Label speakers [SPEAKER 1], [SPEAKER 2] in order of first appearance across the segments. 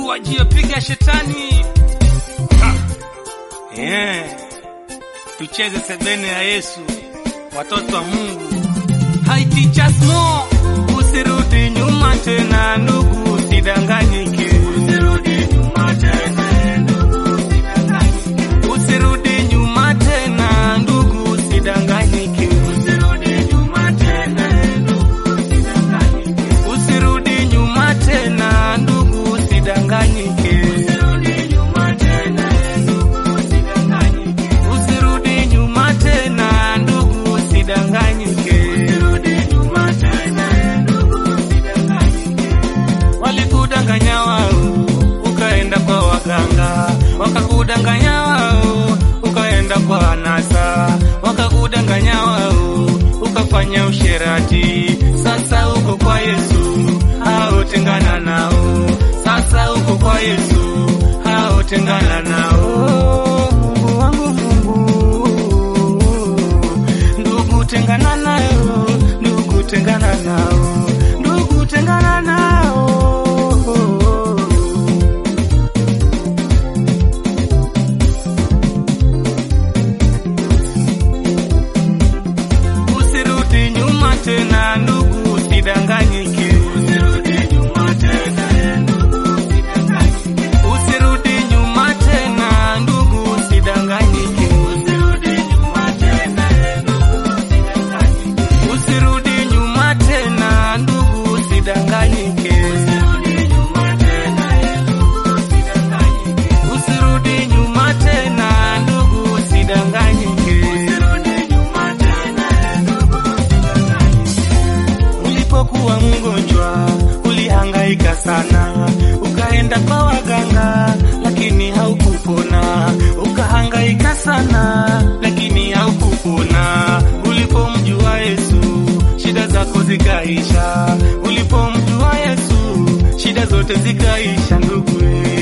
[SPEAKER 1] wajio piga shetani ha. Yeah. Tucheze sebene ya Yesu, watoto wa Mungu. Hai teachers mo, usirudi nyuma tena ndugu, usidanganyike. Usirudi nyuma tena ndugu, usidanganyike. Usirudi nyuma tena ndugu, usidanganyike. Usirudi nyuma tena ndugu, usidanganyike. Usirudi nyuma tena ndugu, usidanganyike. Usirudi nyuma tena ndugu, usidanganyike. Usirudi nyuma tena ndugu, usidanganyike. Usirudi nyuma tena ndugu, usidanganyike. Walikudanganya wao, ukaenda kwa waganga, wakakudanganya wao, ukaenda kwa anasa, wakakudanganya wao, ukafanya usherati. Sasa uko kwa Yesu, hao tengana nao. Sasa uko kwa Yesu, hao tengana nao. Mungu wangu Mungu, ndugu tengana nayo, ndugu tengana nao, ndugu tengana nao. Usirudi nyuma tena ndugu, usidanganyike. Usirudi nyuma tena ndugu, usidanganyike. Usirudi nyuma tena ndugu, usidanganyike. Usirudi nyuma tena ndugu, usidanganyike. Usirudi nyuma tena ndugu, usidanganyike. Usirudi nyuma tena ndugu, usidanganyike. Usirudi nyuma tena ndugu, usidanganyike. Usirudi nyuma tena ndugu, usidanganyike. Ulipokuwa mgonjwa ulihangaika sana, ukaenda kwa waganga lakini haukupona. Ukahangaika sana lakini haukupona. Ulipomjua Yesu shida zako zikaisha. Ulipomjua Yesu shida zote zikaisha, ndugu.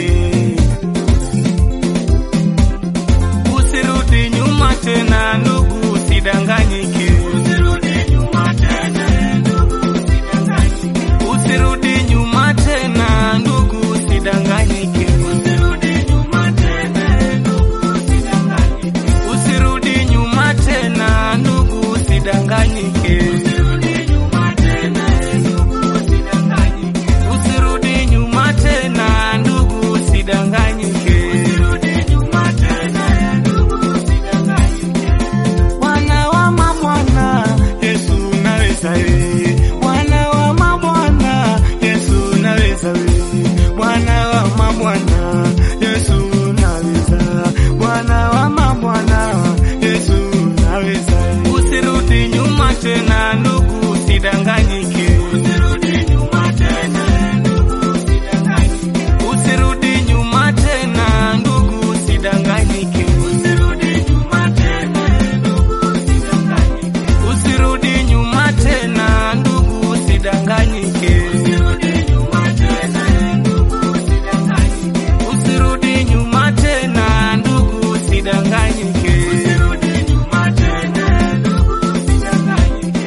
[SPEAKER 1] Usirudi nyuma tena ndugu, usidanganyike. Usirudi nyuma tena ndugu, usidanganyike. Usirudi nyuma tena ndugu, usidanganyike. Usirudi nyuma tena ndugu, usidanganyike. Usirudi nyuma tena ndugu, usidanganyike. Usirudi nyuma tena ndugu, usidanganyike. Usirudi nyuma tena ndugu, usidanganyike. Usirudi nyuma tena ndugu, usidanganyike. Bwana wa mabwana, Yesu unaweza wewe. Bwana wa mabwana, Yesu unaweza wewe. Bwana wa mabwana, Yesu unaweza. Bwana wa mabwana, Yesu unaweza. Usirudi nyuma tena ndugu, usidanganyike. Usirudi nyuma tena ndugu, usidanganyike. Usirudi nyuma tena ndugu, usidanganyike. Usirudi nyuma tena ndugu, usidanganyike. Usirudi nyuma tena ndugu, usidanganyike. Usirudi nyuma tena ndugu, usidanganyike. Usirudi nyuma tena ndugu, usidanganyike. Usirudi nyuma tena ndugu, usidanganyike.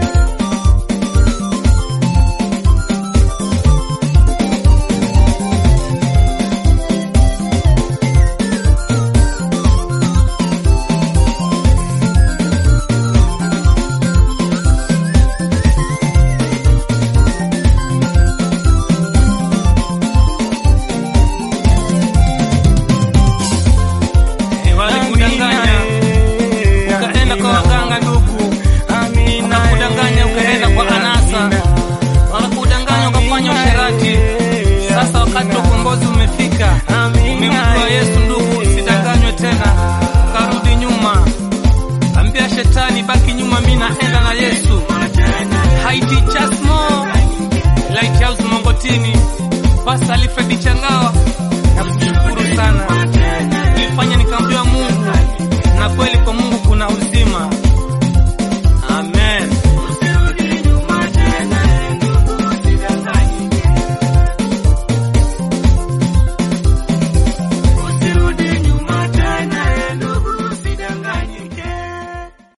[SPEAKER 1] Eh, walikudanganya ukaenda kwa waganga ndugu, wakakudanganya ukaenda kwa anasa, wakakudanganya ukafanya usherati. Sasa wakati wa ukombozi umefika, umemjua Yesu ndugu, usidanganywe tena, karudi nyuma, ambia shetani baki nyuma, mi naenda na Yesu. Haiti Chasmo Lighthouse Mongotini, Pastor Alfred Changawa